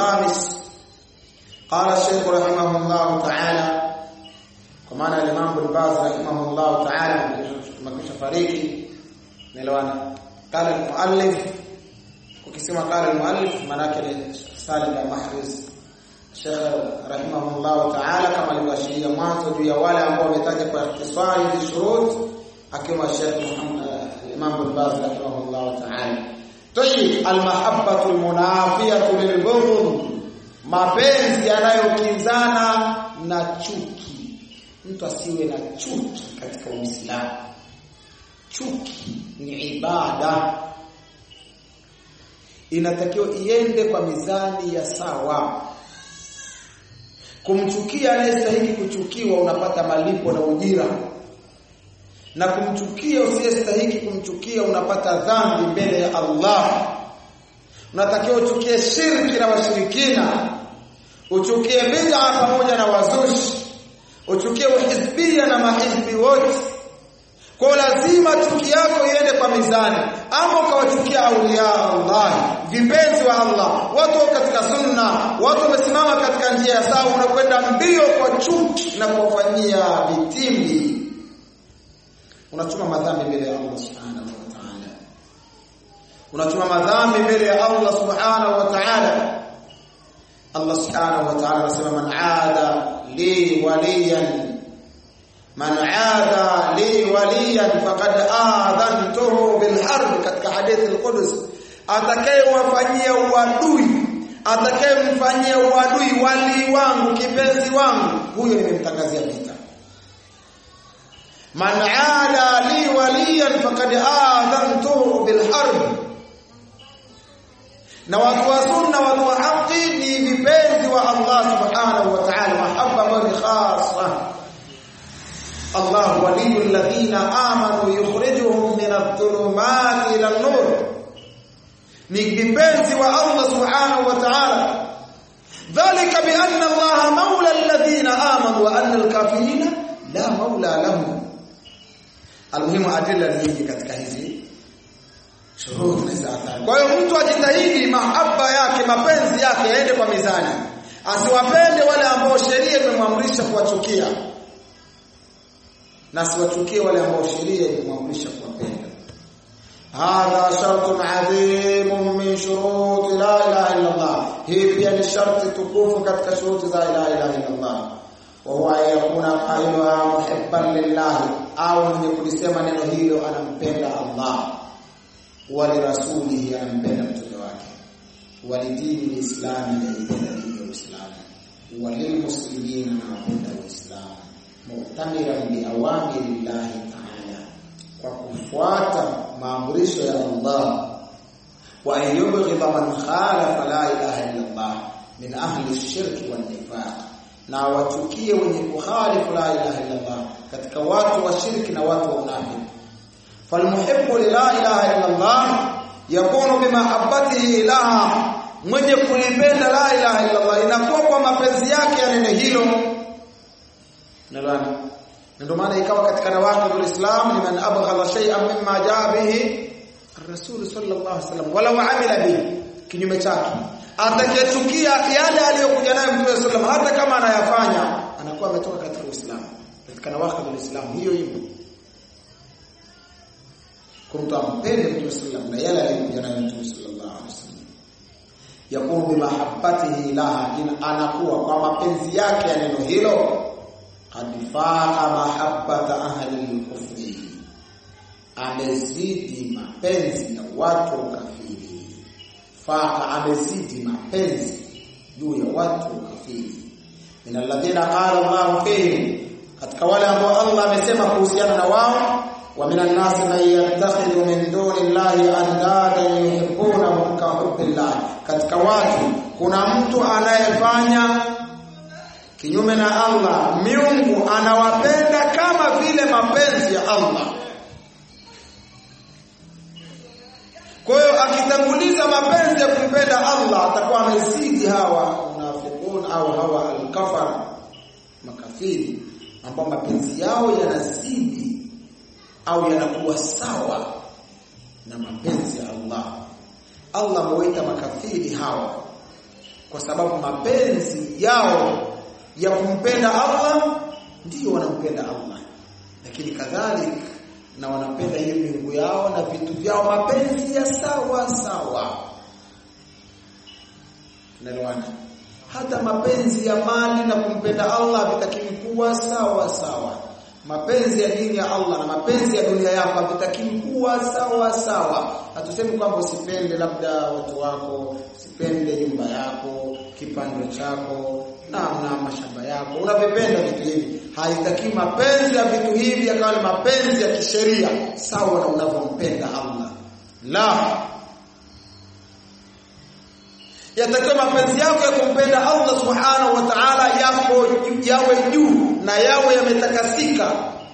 الخامس قال الشيخ رحمه الله تعالى كما الإمام بن باز رحمه الله تعالى مكش فريقي نلوانا قال المؤلف ukisema قال المؤلف manake ni Salim al-Mahriz Sheikh rahimahullah ta'ala kama alivyoashiria mwanzo juu ya wale ambao wametaja kwa ikhtisari hizi shurut akiwa Sheikh Muhammad Imam bin Baz rahimahullah ta'ala Tayyib al-mahabbatu al-munafiyatu lil-bughd mapenzi yanayokinzana na chuki mtu asiwe na chuki katika Uislamu chuki ni ibada inatakiwa iende kwa mizani ya sawa kumchukia anayestahili kuchukiwa unapata malipo na ujira na kumchukia usiyestahili kumchukia unapata dhambi mbele ya Allah unatakiwa uchukie shirki na washirikina uchukie bid'a pamoja na wazushi uchukie uhizbia na mahizbi wote kwa lazima chuki yako iende kwa mizani ama ukawachukia aulia Allah vipenzi wa Allah watu katika sunna watu wamesimama katika njia ya sawa unakwenda mbio kwa chuki na kuwafanyia vitimbi unachuma madhambi mbele ya Allah subhanahu wa ta'ala unachuma madhambi mbele ya Allah subhanahu wa ta'ala Allah subhanahu wa ta'ala anasema man aada li waliyan man aada li waliyan faqad aadhantuhu bil harb katika hadithi al-Qudus atakayewafanyia uadui atakayemfanyia uadui wali wangu kipenzi wangu huyo nimemtangazia vita man aada li waliyan faqad aadhantuhu bil harb na watu wa sunna watu wa haki ni vipenzi wa Allah subhanahu wa ta'ala mahabba ambayo ni khasa Allah waliyul ladhina amanu yukhrijuhum min adh-dhulumati ila an-nur ni vipenzi wa Allah subhanahu wa ta'ala dhalika bi anna Allah mawla alladhina amanu wa anna al-kafirina la mawla lahum almuhimu adilla nyingi katika hizi shuruti za athari kwa hiyo mtu ajitahidi mahaba yake mapenzi yake yaende kwa mizani asiwapende wale ambao sheria imemwamrisha kuwachukia na asiwachukie wale ambao sheria imemwamrisha kuwapenda hadha shartun adhim min shurut la ilaha illa Allah hii pia ni sharti tukufu katika shuruti za la ilaha illa Allah wa huwa yakuna qailuha muhibban lillah au mwenye kulisema neno hilo anampenda Allah wa lirasulihi anampenda mtume wake wa lidini lislami anaipenda dini ya Uislamu wa lilmuslimina anapenda Uislamu mu'tamiran bi awamiri Allah ta'ala kwa kufuata maamrisho ya Allah wa ayyubghidha man khalafa la ilaha illa Allah min ahli ash-shirk wal nifaq na wachukie wenye kukhalifu la ilaha illa Allah katika watu wa shirki na watu wa unafiki falmuhibbu la ilaha illa Allah yakunu bimahabbatihi ilaha mwenye kulipenda la ilaha illa Allah inakuwa kwa mapenzi yake ya neno hilo nalani ndio maana ikawa katika nawaqidul islam liman abghala shay'an mimma jaa bihi ar-rasul sallallahu alaihi wasallam wala amila bihi kinyume chake atakayechukia yale aliyokuja nayo mtume sallallahu hata kama anayafanya anakuwa ametoka katika uislamu katika nawaqidul islam hiyo hiyo kumtu ampende mtume sallallahu na yale aliyokuja nayo mtume sallallahu alaihi wasallam yakunu bimahabbatihi laha anakuwa kwa mapenzi yake ya neno hilo qad faqa mahabbata ahli al-kufri amezidi mapenzi ya watu wa kafiri faqa amezidi mapenzi juu ya watu wa kafiri min alladhina qala Allah fihim katika wale ambao Allah amesema kuhusiana na wao wa minan nasi man yattakhidhu min duni Allahi andadan yuhibbunahum ka hubbillah katika watu kuna mtu anayefanya kinyume na Allah miungu anawapenda kama vile mapenzi ya Allah kwa hiyo akitanguliza mapenzi ya kumpenda Allah atakuwa amezidi hawa munafiqun au hawa al-kafara makafiri ambao mapenzi yao yanazidi au yanakuwa sawa na mapenzi ya Allah Allah amewaita makafiri hawa kwa sababu mapenzi yao ya kumpenda Allah ndiyo wanampenda Allah lakini kadhalika na wanapenda hiyo miungu yao na vitu vyao mapenzi ya sawa sawa tunaelewana hata mapenzi ya mali na kumpenda Allah vitakiwi kuwa sawa sawa mapenzi ya dini ya Allah na mapenzi ya dunia yako vitakiwi kuwa sawa sawa hatusemi kwamba usipende labda watu wako usipende nyumba yako kipando chako na na mashamba yako unavipenda vitu hivi haitaki mapenzi ya vitu hivi yakawa ni mapenzi ya kisheria sawa na unavyompenda Allah la yatakiwa mapenzi yako ya kumpenda Allah subhanahu wa ta'ala yako yawe juu na yawe yametakasika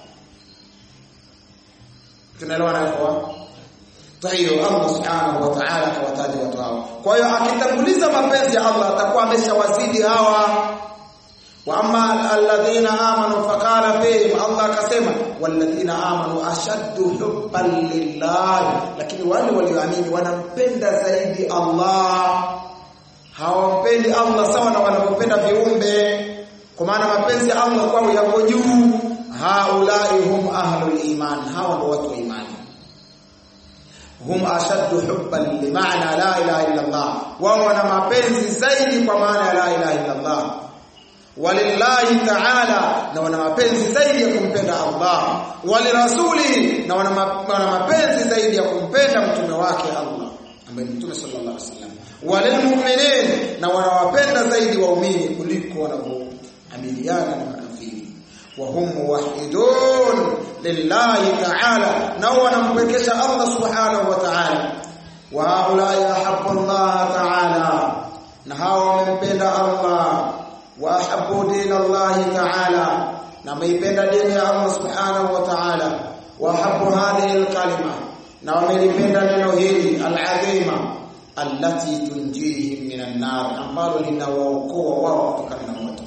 tunaelewana kwa Taiyo Allah subhanahu wa ta'ala kawataja watu hao. Kwa hiyo akitanguliza mapenzi ya Allah atakuwa ameshawazidi hawa. Wa amma alladhina amanu faqala fihim Allah akasema walladhina amanu ashaddu hubban lillah lakini wale walioamini wanampenda zaidi Allah hawampendi Allah sawa na wanavyopenda viumbe kwa maana mapenzi ya Allah kwao yako juu haulai hum ahlul iman hawa ndio watu wa imani hum ashaddu hubban limaana la ilaha illa Allah wao wana mapenzi zaidi kwa maana ya la ilaha illa Allah walillahi ta'ala na wana mapenzi zaidi ya kumpenda Allah walirasuli na wana mapenzi zaidi ya kumpenda mtume wake Allah ambaye ni mtume sallallahu alaihi wasallam walilmu'minin na wanawapenda zaidi waumini kuliko wanavyoamiliana na makafiri wa hum muwahhidun lillahi ta'ala na wanampekesha Allah subhanahu wa ta'ala wa haula yahabbu Allah ta'ala na hawa wamempenda Allah wa ahabbu dinallahi ta'ala na wameipenda dini ya Allah subhanahu wa ta'ala wa ahabbu hadhihi alkalima na wamelipenda neno hili alazima allati tunjihim minan nar ambalo linawaokoa wao kutokana na moto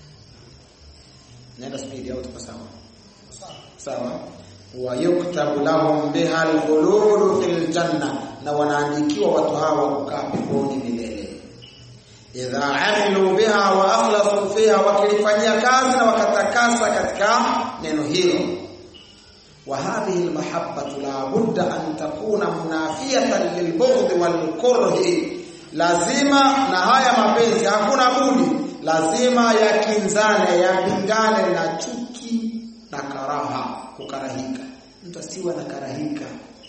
nenda speed au tuko sawa sawa wa yuktabu lahum biha al-khulud fil janna na wanaandikiwa watu hawa kukaa peponi milele idha amilu biha wa akhlasu fiha wakilifanyia kazi na wakatakasa katika neno hilo وهذه المحبة لا بد أن تكون منافية للبغض والكره lazima na haya mapenzi hakuna budi lazima yakinzane yapingane na chuki na karaha kukarahika mtu asiwe na karahika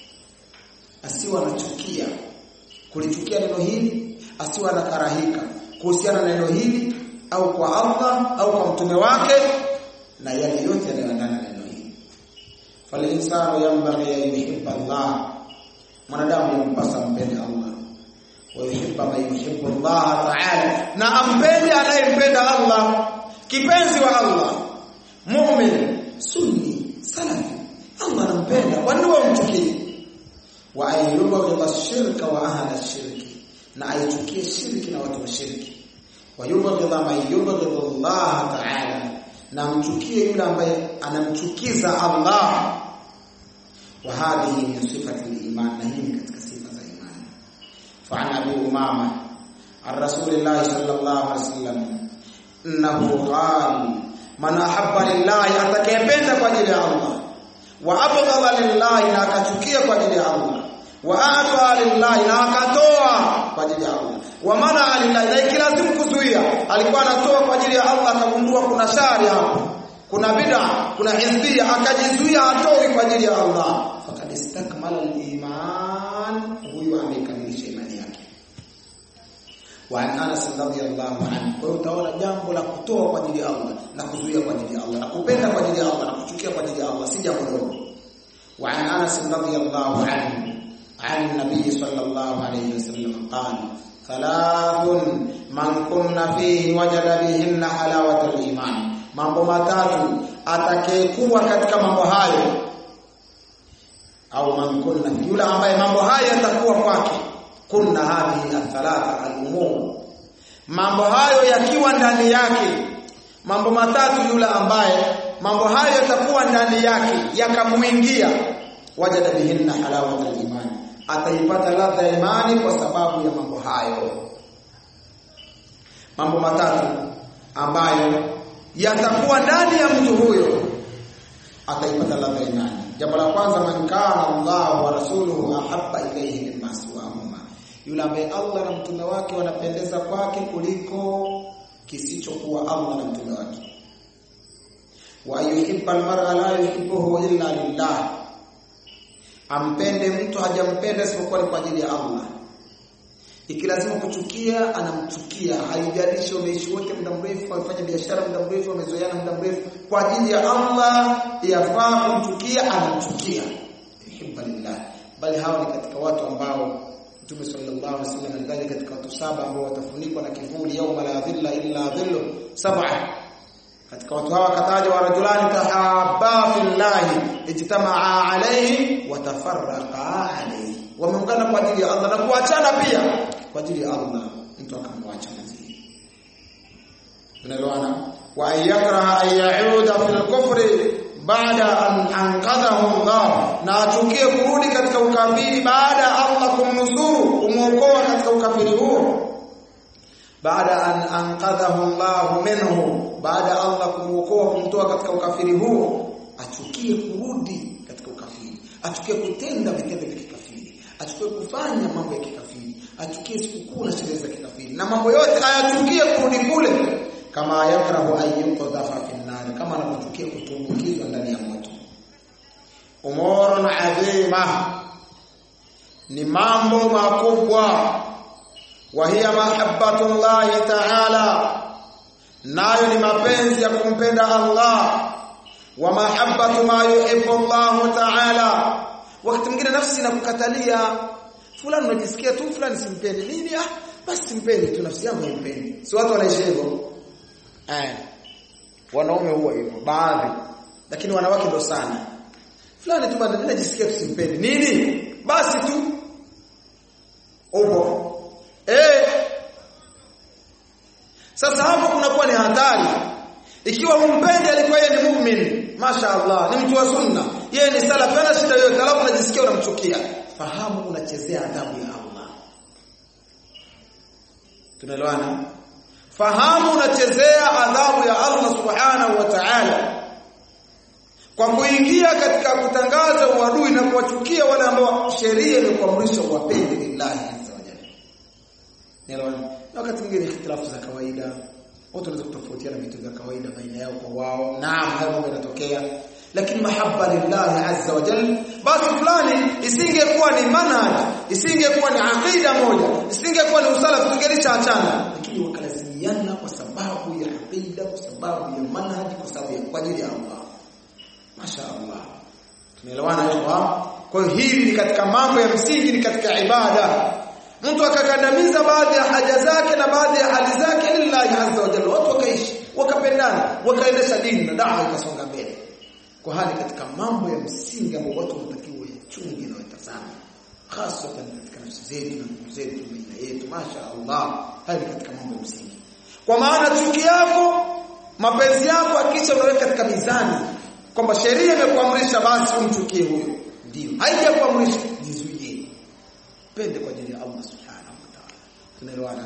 asiwe anachukia kulichukia neno hili asiwe na karahika kuhusiana na neno hili au kwa Allah au kwa mtume wake na yale yote yanayoendana na neno hili falinsanu yanbaghi an yuhibba Allah mwanadamu yampasa mpende Allah wa yuhibba man yuhibbu Allah ta'ala na ampende anayempenda Allah kipenzi wa Allah mu'min sunni salafi Allah anampenda kwa nini wamchukie wa ayyubghidha ash-shirka wa ahla ash-shirki na aichukie shirki na watu wa shirki wa yubghidha man yubghidha Allah ta'ala na mchukie yule ambaye anamchukiza Allah wa hadhihi min sifati al-iman na hii katika sifa za imani fa an abi umama ar-rasul sallallahu alaihi wasallam innahu qala man ahabba lillahi atakayependa kwa ajili ya Allah wa abghadha lillahi na akachukia kwa ajili ya Allah wa ata lillahi na akatoa kwa ajili ya Allah wa mana lillahi na ikilazimu kuzuia alikuwa anatoa kwa ajili ya Allah akagundua kuna shari hapo kuna bid'a kuna hizbia akajizuia atoi kwa ajili ya Allah faqad istakmala al-iman huyu amekamilisha imani yake wa an Anas radhiyallahu anhu kwa hiyo utaona jambo la kutoa kwa ajili ya Allah na kuzuia kwa ajili ya Allah na kupenda kwa ajili ya Allah na kuchukia kwa ajili ya Allah si jambo dogo wa an Anas radhiyallahu anhu عن النبي صلى الله عليه وسلم قال ثلاث من كن فيه وجد بهن حلاوة الإيمان mambo matatu atakayekuwa katika mambo hayo au man kunna yule ambaye mambo hayo yatakuwa kwake kunna hadhihi athalatha al-umur mambo hayo yakiwa ndani yake mambo matatu yule ambaye mambo hayo yatakuwa ndani yake yakamuingia wajada bihinna halawata al-iman ataipata ladha ya imani kwa sababu ya mambo hayo mambo matatu ambayo yatakuwa ndani ya mtu huyo ataipata ladha ya imani jambo la kwanza man kana Allah wa rasuluhu ahabba ilayhi mimma siwahuma yule ambaye Allah na mtume wake wanapendeza kwake kuliko kisichokuwa Allah na mtume wake wa yuhibba almar'a la yuhibbuhu illa lillah ampende mtu hajampenda isipokuwa ni kwa ajili ya Allah ikilazima kuchukia anamchukia haijalishi wameishi wote muda mrefu wamefanya biashara muda mrefu wamezoeana muda mrefu kwa ajili ya Allah yafaa kumchukia anamchukia yuhibba lillah bali hawa ni katika watu ambao Mtume sallallahu alaihi wasallam alidhani katika watu saba ambao watafunikwa na kivuli yauma la dhilla illa dhillu sab'a katika watu hawa kataja wa rajulani tahabba fillahi ijtamaa alayhi wa tafarraqa alayhi wameungana kwa ajili ya Allah na kuachana pia kwa ajili ya Allah mtu akamwacha mwenzie unaelewana wa ayakraha an yauda fil kufri baada an anqadhahu Allah na achukie kurudi katika ukafiri baada ya Allah kumnusuru kumuokoa katika ukafiri huo baada an anqadhahu Allah minhu baada Allah kumuokoa kumtoa katika ukafiri huo achukie kurudi katika ukafiri achukie kutenda vitendo vya kikafiri achukie kufanya mambo ya kikafiri achukie sikukuu na sherehe za kikafiri na mambo yote ayachukie kurudi kule kama yakrahu ayyuqadha fi nar kama anapochukia kutumbukizwa ndani ya moto umurun adhima ni mambo makubwa wa hiya mahabbatullahi ta'ala nayo ni mapenzi ya kumpenda Allah wa mahabbatu ma yuhibbu Allah ta'ala wakati mwingine nafsi inakukatalia fulani unajisikia tu fulani simpendi nini ah basi simpendi tu nafsi yangu haimpendi si watu wanaishi hivyo eh wanaume huwa hivyo baadhi lakini wanawake ndo sana fulani tu bado najisikia tu simpendi nini basi tu upo eh sasa hapo kunakuwa ni hatari ikiwa humpendi alikuwa yeye ni muumini mashaallah ni mtu wa sunna yeye ni salaf hana shida yoyote alafu unajisikia unamchukia fahamu unachezea adhabu ya Allah tunaelewana fahamu unachezea adhabu ya Allah subhanahu wa ta'ala kwa kuingia katika kutangaza uadui na kuwachukia wale ambao sheria imekuamrisha uwapende lillahi azza wa jalla Nielewana? Na wakati mwingine ikhtilafu za kawaida, watu wanaweza kutofautiana vitu vya kawaida baina yao kwa wao. Naam, hayo mambo yanatokea. Lakini mahabba lillahi azza wa jalla, basi fulani isingekuwa ni manhaj, isingekuwa ni aqida moja, isingekuwa ni usala tungelisha achana, lakini wakalazimiana kwa sababu ya aqida, kwa sababu ya manhaj, kwa sababu ya kwa ajili ya Allah. Masha Allah. Tumeelewana hapo? Kwa hiyo hili ni katika mambo ya msingi, ni katika ibada mtu akakandamiza baadhi ya haja zake na baadhi ya hali zake lillahi azza wa jalla watu wakaishi wakapendana wakaendesha dini na dawa ikasonga mbele kwa hali katika mambo ya msingi ambayo watu wanatakiwa yachunge na watazame hasa katika nafsi zetu na ndugu zetu baina yetu masha Allah hali katika mambo ya msingi kwa maana chuki yako mapenzi yako hakisha unaweka katika mizani kwamba sheria imekuamrisha basi umchukie huyo ndio haijakuamrisha jizuie pende kwa ajili ya Allah subhanahu wa ta'ala tunaelewana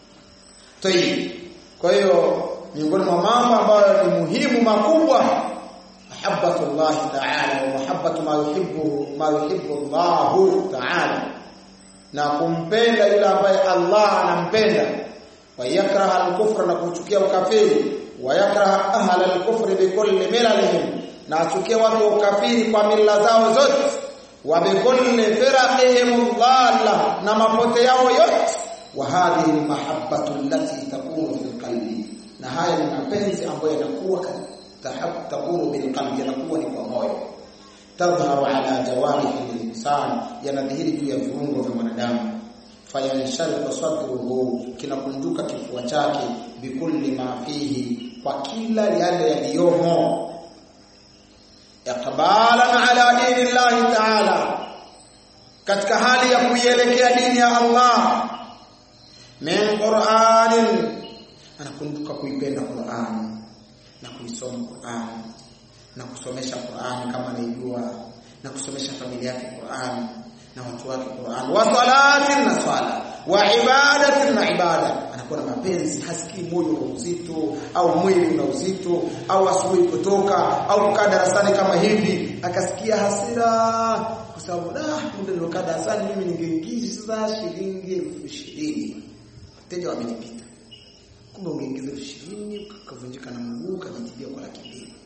tayib kwa hiyo miongoni mwa mambo ambayo ni muhimu makubwa mahabbatullah ta'ala wa mahabbatu ma yuhibbu ma yuhibbu Allah ta'ala na kumpenda yule ambaye Allah anampenda wa yakraha al-kufra na kuchukia ukafiri wa yakraha ahla al-kufri bi kulli milalihim na achukie watu wa ukafiri kwa mila zao zote wa bikulli firaqihim dhalla na mapote yao yote wa hadhihi almahabbatu allati takunu fil qalbi na haya ni mapenzi ambayo yanakuwa takunu bil qalbi yanakuwa ni kwa moyo tadhharu ala jawarihi al-insan yanadhihiri juu ya viungo vya mwanadamu fayansharifu sadruhu kinakunjuka kifua chake bikulli ma fihi kwa kila yale yaliyomo iqbalan ala dini Allah ta'ala katika hali ya kuielekea dini ya Allah min Qur'anin anakumbuka kuipenda Qur'an na kuisoma Qur'an na kusomesha Qur'an kama anaijua na kusomesha familia yake Qur'an na watu wake Qur'an wa salatin na swala wa ibadatin na ibada anakuwa anakuwa na mapenzi hasikii moyo una uzito au mwili una uzito au asubuhi kutoka au kukaa darasani kama hivi akasikia hasira kwa sababu da muda nilokaa darasani mimi ningeingiza shilingi elfu ishirini wateja wamenipita kumbe ungeingiza elfu ishirini ukavunjika na mguu ukajitibia kwa laki mbili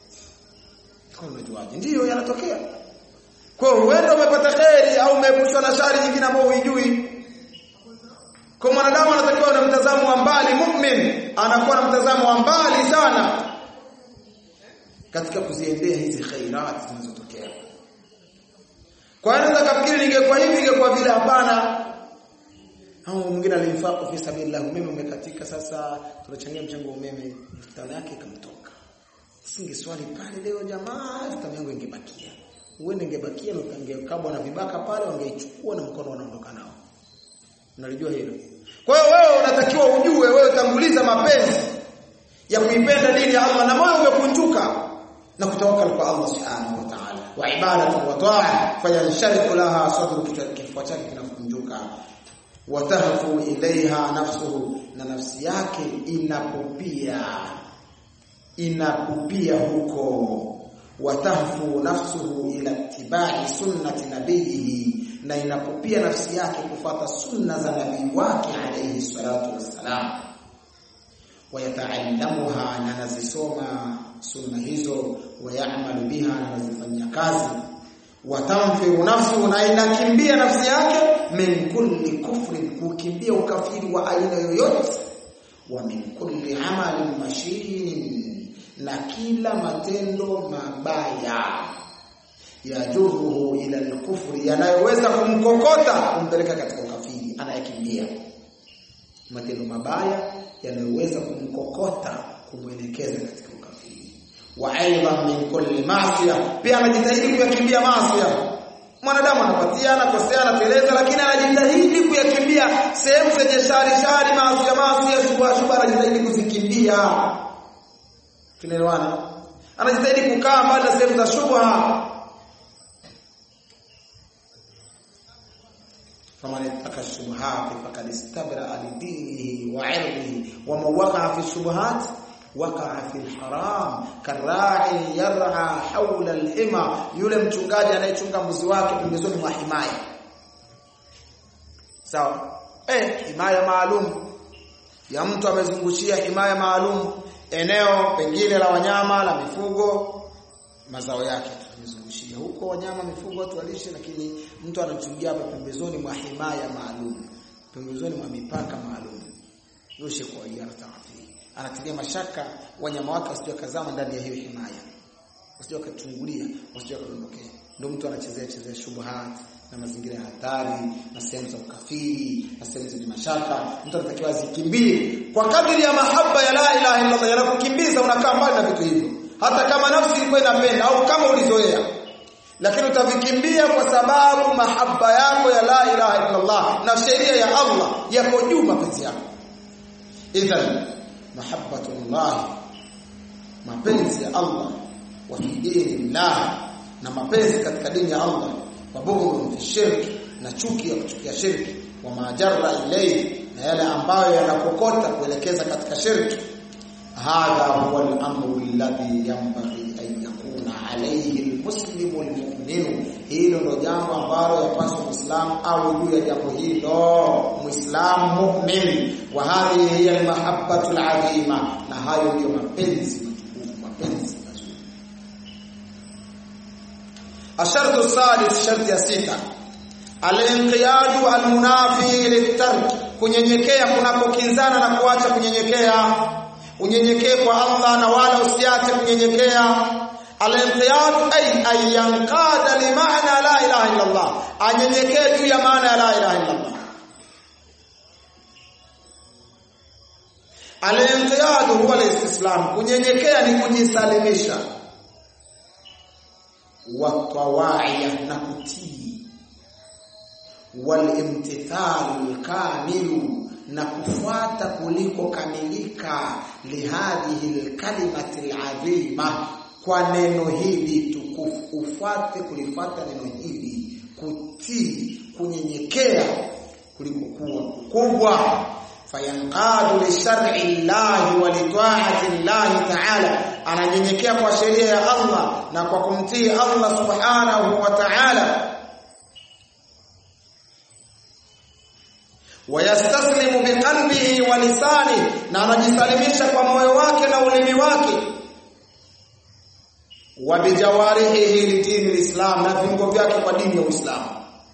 kwa unajuaje ndiyo yanatokea kwa hiyo huenda umepata kheri au umeepushwa na shari nyingine ambayo huijui kwa mwanadamu anatakiwa na mtazamo wa mbali mu'min anakuwa na mtazamo wa mbali sana katika kuziendea hizi khairat zinazotokea kwa hiyo naweza kafikiri ningekuwa hivi ingekuwa vile hapana au mwingine alimfaka fi sabilillah umeme umekatika sasa tunachangia mchango wa umeme mtandao yake ikamtoka singeswali pale leo jamaa mtandao yangu ingebakia uende ingebakia ungekabwa na vibaka pale wangeichukua na mkono wanaondoka nao unalijua hilo kwa hiyo wewe unatakiwa ujue wewe tanguliza mapenzi ya kuipenda dini ya Allah na moyo umekunjuka na kutawakkal kwa Allah subhanahu wa ta'ala wa ibadatu wa ta'a fayanshariku laha sadru kifua chake kinafunjuka watahfu ilaiha nafsuhu na nafsi yake inapupia inapupia huko watahfu nafsuhu ila tibai sunnati nabiyihi na inapopia nafsi yake kufata sunna za nabii wake alayhi salatu wassalam wayataallamuha na nazisoma sunna hizo wayamalu biha na nazifanyia kazi watamfiru nafsu na inakimbia nafsi yake min kulli kufrin kukimbia ukafiri wa aina yoyote wa min kulli amalin mashin na kila matendo mabaya yajuruhu ila al-kufri yanayoweza kumkokota kumpeleka katika ukafiri anayekimbia matendo mabaya yanayoweza kumkokota kumwelekeza katika ukafiri wa aidan min kulli ma'siya pia anajitahidi kuyakimbia maasiya mwanadamu anapatia anakosea anateleza lakini anajitahidi kuyakimbia sehemu zenye shari shari maasiya maasiya shubha shubha anajitahidi kuzikimbia tunaelewana anajitahidi kukaa mbali na sehemu za shubha فمن اتقى الشبهات فقد استبرأ لدينه وعرضه ومن وقع في الشبهات وقع في الحرام كالراعي يرعى حول الحمى yule mchungaji anayechunga mbuzi wake pembezoni mwa himaya sawa eh himaya maalum ya mtu amezungushia himaya maalum eneo pengine la wanyama la mifugo mazao yake amezungushia huko wanyama mifugo watu walishe lakini mtu anachungia hapa pembezoni mwa himaya maalum pembezoni mwa mipaka maalum yoshe kwa hiyo taafii anatilia mashaka wanyama wake wasije kazama ndani ya hiyo himaya wasije kachungulia wasije kadondokea ndio mtu anachezea chezea shubuhat na mazingira ya hatari na sehemu za ukafiri na sehemu zenye mashaka mtu anatakiwa azikimbie kwa kadiri ya mahaba ya la ilaha illa Allah yanakukimbiza unakaa mbali na vitu hivyo hata kama nafsi ilikuwa inapenda au kama ulizoea lakini utavikimbia kwa sababu mahaba yako ya la ilaha illa Allah na sheria ya Allah yako juu mapenzi yako idhan mahabbatullah mapenzi ya Allah wa fi dinillah na mapenzi katika dini ya Allah wa bughd fi shirki na chuki ya kuchukia shirki wa majarra ilayhi na yale ambayo yanakokota kuelekeza katika shirki hadha huwa al-amru alladhi yanbaghi an yakuna alayhi al-muslimu al-mu'min hilo ndo jambo ambalo yapaswa muislamu au juu ya jambo hilo muislamu mu'min wa hadhihi hiya al-mahabbatu al-azima na hayo ndio mapenzi matukufu mapenzi mazuri ashartu sadis sharti ya sita al-inqiyadu al-munafi lit-tark kunyenyekea kunapokinzana na kuacha kunyenyekea unyenyekee kwa Allah na wala usiache kunyenyekea al-inqiyad ay ay yanqada li ma'na la ilaha illa Allah anyenyekee juu ya maana ya la ilaha illa Allah al-inqiyad huwa al-istislam kunyenyekea ni kujisalimisha wa tawaiya na kutii wal imtithal kamilu na kufuata kuliko kamilika lihadhihi alkalimati alazima kwa neno hili tukufu ufuate kulifuata neno hili kutii kunyenyekea kuliko kuwa kubwa fayanqadu li shar'i llahi wa li ta'ati llahi ta'ala ananyenyekea kwa sheria ya Allah na kwa kumtii Allah subhanahu wa ta'ala wayastaslimu biqalbihi wa lisani na anajisalimisha kwa moyo wake na ulimi wake wa bijawarihi lidini lislam na viungo vyake kwa dini ya Uislamu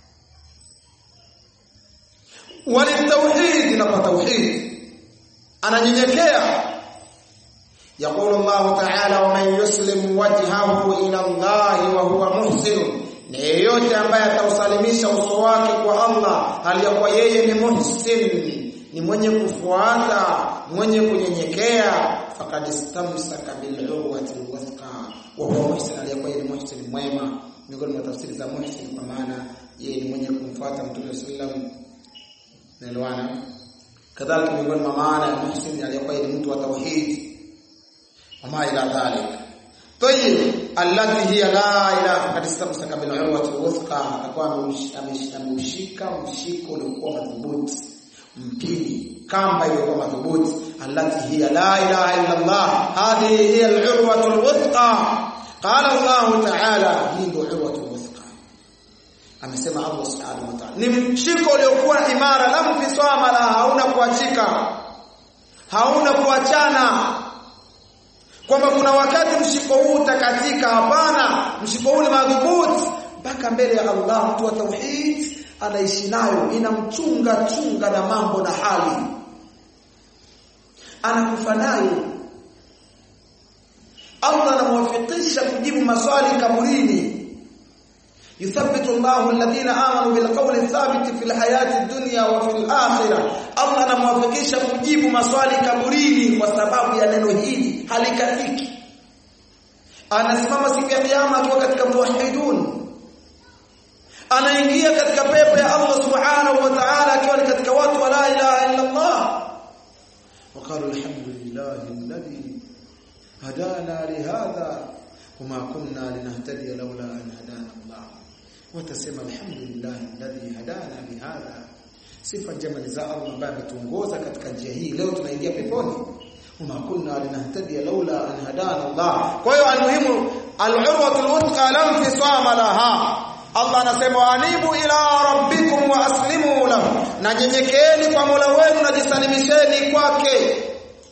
walitauhid na kwa tauhid ananyenyekea يقول الله تعالى ومن يسلم وجهه الى الله وهو محسن na yeyote ambaye atausalimisha uso wake kwa Allah hali ya kuwa yeye ni muhsin ni mwenye kufuata mwenye kunyenyekea faqad istamsaka bil urwati alwathqa wa huwa muhsin aliyekuwa ni muhsin mwema miongoni mwa tafsiri za muhsin kwa maana yeye ni mwenye kumfuata mtume sallam naelewana kadhalika miongoni mwa maana ya muhsin aliyekuwa ni mtu wa tauhid wama ila dhalik طيب التي هي لا اله قد استمسك بالعروه الوثقى atakuwa ameushika mshiko uliokuwa madhubuti mpili kamba iliyokuwa madhubuti allati hiya la ilaha illa Allah hadhihi hiya al-urwa al-wuthqa qala Allah ta'ala hii ndio urwa al-wuthqa amesema Allah subhanahu wa ta'ala ni mshiko uliokuwa imara lam fisama la hauna kuachika hauna kuachana kwamba kuna wakati mshiko huu utakatika hapana mshiko huu ni madhubuti mpaka mbele ya Allah mtu wa tauhid anaishi nayo inamchunga chunga na mambo na hali anakufa nayo Allah anamwafikisha kujibu maswali kaburini يثبت الله الذين آمنوا بالقول الثابت في الحياة الدنيا وفي الآخرة Allah anamwafikisha kujibu maswali kaburini kwa sababu ya neno hili halikatiki anasimama siku ya kiyama akiwa katika muwahhidun anaingia katika pepo ya Allah subhanahu wa ta'ala akiwa ni katika watu wa la ilaha illa Allah وقالوا الحمد لله الذي هدانا لهذا وما كنا لنهتدي لولا أن هدانا الله watasema alhamdulillah alladhi hadana bihadha sifa njema ni za Allah ambaye ametuongoza katika njia hii leo tunaingia peponi wama kunna linahtadiya laula an hadana Allah kwa hiyo almuhimu al-urwatul wuthqa lam fisama laha Allah anasema anibu ila rabbikum wa aslimu lahu na nyenyekeeni kwa Mola wenu na jisalimisheni kwake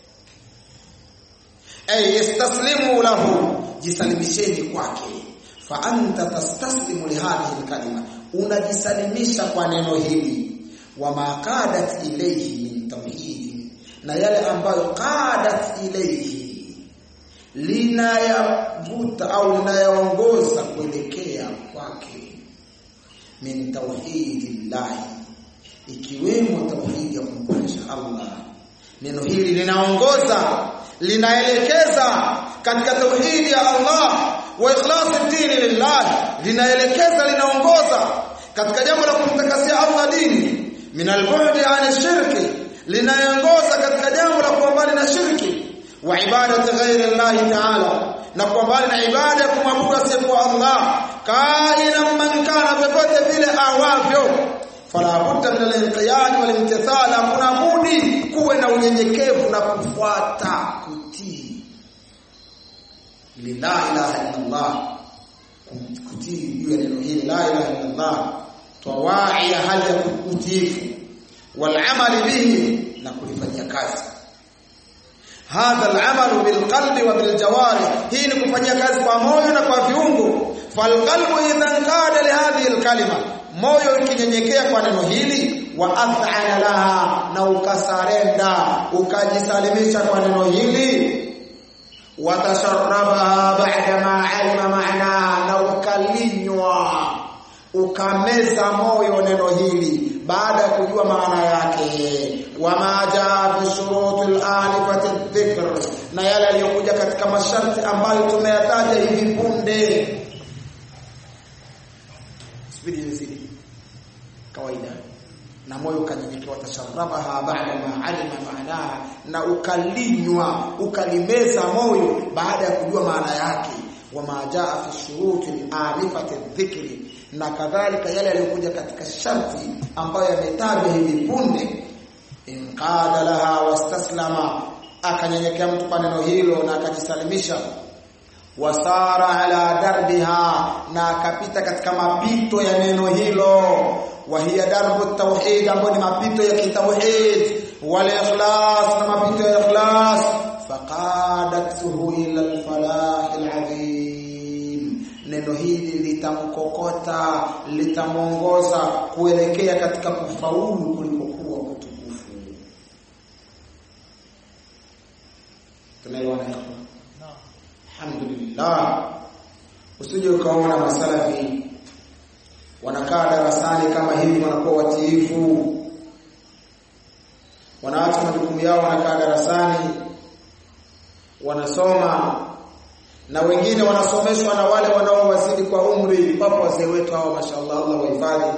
ay yastaslimu lahu jisalimisheni kwake fa anta tastaslimu li hadhihi alkalima unajisalimisha kwa neno hili wa maqadat ilayhi min tauhid na yale ambayo qadat ilayhi linayavuta au linayaongoza kuelekea kwake min tauhidillah ikiwemo tauhidi ya kumpasha Allah neno hili linaongoza linaelekeza katika tauhidi ya Allah wa ikhlasi dini lillah linaelekeza linaongoza katika jambo la kumtakasia Allah dini min al-bu'di 'an shirki linaongoza katika jambo la kuambali na shirki wa ibadati ghairi Allah ta'ala na kuambali na ibada ya kumwabudu asiyekuwa Allah kaina man kana popote vile awavyo fala budda min al-inqiyad wal imtithal hakuna budi kuwe na unyenyekevu na kufuata kutii la ilaha illa Allah kutii juu ya neno hili la ilaha illa Allah tawai hali ya kutiifu wal amali bihi na kulifanyia kazi hadha al-amalu bil qalbi wa bil jawari hii ni kufanyia kazi kwa moyo na kwa viungo fal qalbu idhan qada li hadhihi al-kalima moyo ikinyenyekea kwa neno hili wa athana laha na ukasarenda ukajisalimisha kwa neno hili watasharrabaha ba'da ma alima ma'na na ukalinywa ukameza moyo neno hili baada ya kujua maana yake wama jaa fi shurutil alifati dhikr na yale yaliyokuja katika masharti ambayo tumeyataja hivi punde subiri zidi kawaida na moyo ukanyenyekewa tasharrabaha ba'da ma alima maanaha na ukalinywa ukalimeza moyo baada ya kujua maana yake wama jaa fi shuruti alifati dhikri na kadhalika yale yaliyokuja katika sharti ambayo yametajwa hivi punde inqada laha wastaslama akanyenyekea mtu kwa neno hilo na akajisalimisha wasara ala darbiha na akapita katika mapito ya neno hilo wa hiya darbu tauhid ambayo ni mapito ya kitauhid wal ikhlas na mapito ya ikhlas faqadathu ila al-falah al-azim neno hili litamkokota litamongoza kuelekea katika kufaulu kulikokuwa kutukufu tunaelewana alhamdulillah usije ukaona masalafi wanakaa darasani kama hivi wanakuwa watiifu wanaacha majukumu yao wanakaa darasani wanasoma na wengine wanasomeshwa na wale wanaowazidi kwa umri wapo wazee wetu hao mashaallah Allah wahifadhi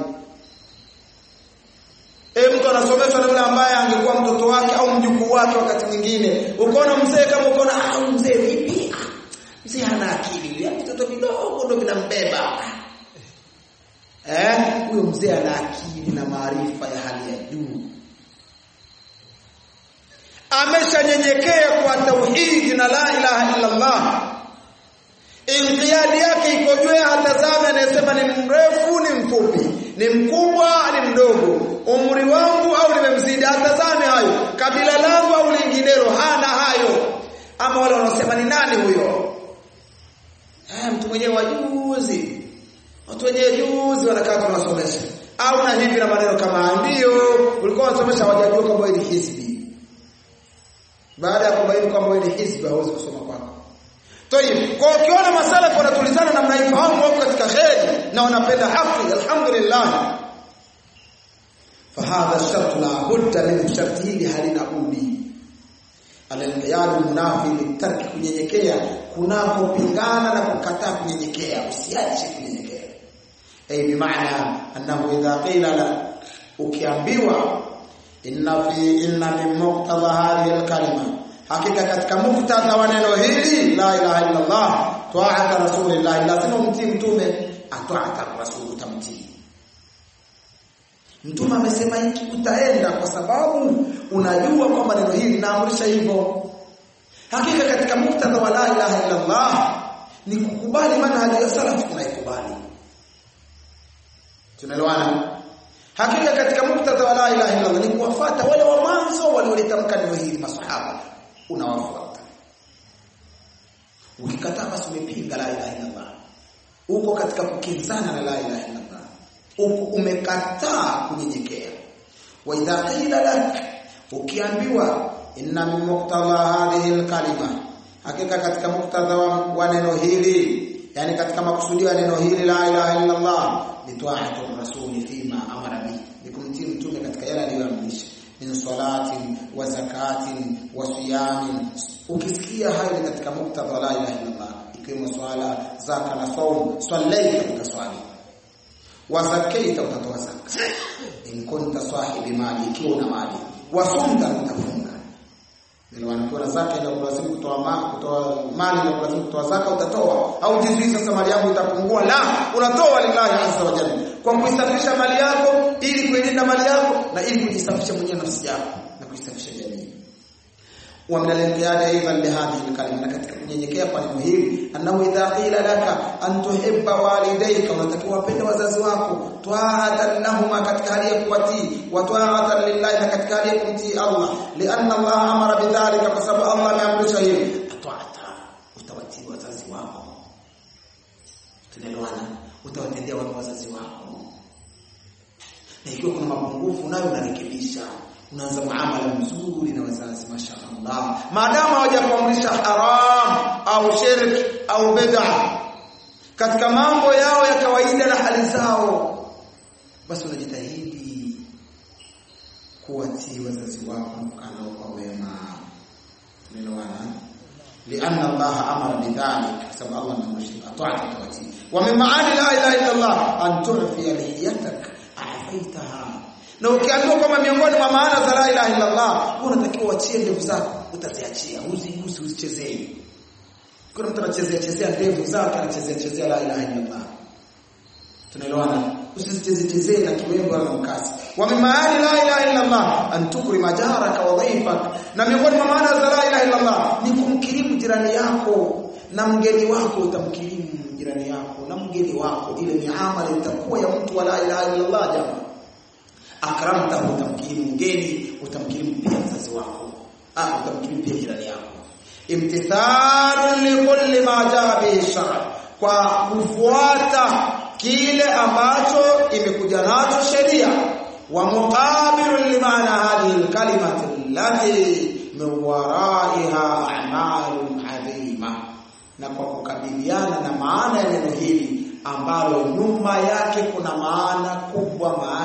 Eh mtu anasomeshwa na yule ambaye angekuwa mtoto wake au mjukuu wake wakati mwingine ukaona mzee kama ukaona ah mzee vipi mzee hana akili ya mtoto kidogo ndo vinambeba eh huyo mzee ana akili na maarifa ya hali ya juu ameshanyenyekea kwa tauhidi na la ilaha illa Allah inqiyadi yake iko juu hatazame anayesema ni mrefu ni mfupi ni mkubwa ni mdogo umri wangu au nimemzidi hatazame hayo kabila langu au linginelo hana hayo ama wale wanaosema ni nani huyo eh mtu mwenyewe wajuzi watu wenyewe juzi wanakaa tunasomesha au na hivi na maneno kama ndio ulikuwa unasomesha hawajajua kwamba ni hizbi baada ya kubaini kwamba ni hizbi hawezi kusoma kwako Tayib, kwa ukiona masalafu wanatulizana namna hii fahamu wako katika kheri na wanapenda haki alhamdulillah. Fahadha shart la budda min sharti hili halina budi. Al-inqiyad munafi litarki kunyenyekea kunakopingana na kukataa kunyenyekea usiache kunyenyekea. Ay bi maana annahu idha qila la ukiambiwa inna fi inna min muqtada hadhihi al-kalima hakika katika muktadha wa neno hili la ilaha illa Allah ta'ata rasulillah lazima umtii mtume ata'ata rasul tamtii mtume amesema hiki utaenda kwa sababu unajua kwamba neno hili linaamrisha hivyo hakika katika muktadha wa la ilaha illa Allah ni kukubali manhaji ya salaf tunaikubali tunaelewana hakika katika muktadha wa la ilaha illa Allah ni kuwafuata wale wa mwanzo waliolitamka neno hili masahaba unawafuata ukikataa basi umepinga la ilaha illa Allah uko katika kukinzana na la ilaha illa Allah uko umekataa kunyenyekea wa idha qila lak ukiambiwa inna min muqtadha hadhihi alkalima hakika katika muktadha wa neno hili yani katika makusudio ya neno hili la ilaha illa Allah ni ta'atu rasuli fima amara bi ni kumtii mtume katika yale aliyoamrisha min salatin wa zakatin wa siyamin ukisikia hayo ni katika muktadha la ilaha illallah ikiwemo swala zaka na saum sallaita utaswali wa zakaita utatoa zaka in kunta sahibi mali ikiwa una mali wa sumta utafunga ndio wanakuwa zaka ile kulazimu kutoa mali kutoa mali na kulazimu kutoa zaka utatoa au jizui sasa mali yako itapungua la unatoa lillahi azza wa jalla kwa kuisafisha mali yako ili kuilinda mali yako na ili kujisafisha mwenyewe nafsi yako na kuisafisha jamii wa min al-inqiyad aidan li hadhihi al-kalima na katika kunyenyekea kwa neno hili annahu idha qila laka an tuhibba walidayka unatakiwa wapende wazazi wako ta'atan lahuma katika hali ya kuwatii wa ta'atan lillahi na katika hali ya kumtii Allah lianna Allah amara bidhalika kwa sababu Allah ameamrisha hili ta'ata utawatii wazazi wako tunaelewana utawatendea wema wazazi wako na ikiwa kuna mapungufu nayo unarekebisha unaanza muamala mzuri na wazazi mashaallah maadamu hawajakuamrisha haram au shirk au bid'a katika mambo yao ya kawaida na hali zao basi unajitahidi kuwatii wazazi wako na kukaa nao kwa wema tumeelewana لأن الله أمر بذلك حسب الله من مشرك أطاعت التواتي ومن معاني لا إله إلا الله أن تعفي لحيتك أعفيتها na ukiambiwa kwamba miongoni mwa maana za la ilaha illa Allah unatakiwa uachie ndevu zako utaziachia uzigusi uzichezee kuna mtu anachezea chezea ndevu zake anachezea chezea la ilaha illa Allah tunaelewana usizichezee chezee na kiwembe wala mkasi wa min maani la ilaha illa Allah an tukrima jaraka wa dhaifak na miongoni mwa maana za la ilaha illa Allah ni kumkirimu jirani yako na mgeni wako utamkirimu jirani yako na mgeni wako ile ni amali itakuwa ya mtu wa la ilaha illa Allah jamaa akramta utamkirimu mgeni utamkirimu pia mzazi wako ah utamkirimu pia jirani yako imtithalun likulli ma jaa bihi shara kwa kufuata kile ambacho imekuja nacho sheria wa muqabilun limaana hadhihi alkalimati allati min waraiha a'malun adhima na kwa kukabiliana na maana ya neno hili ambalo nyuma yake kuna maana kubwa maana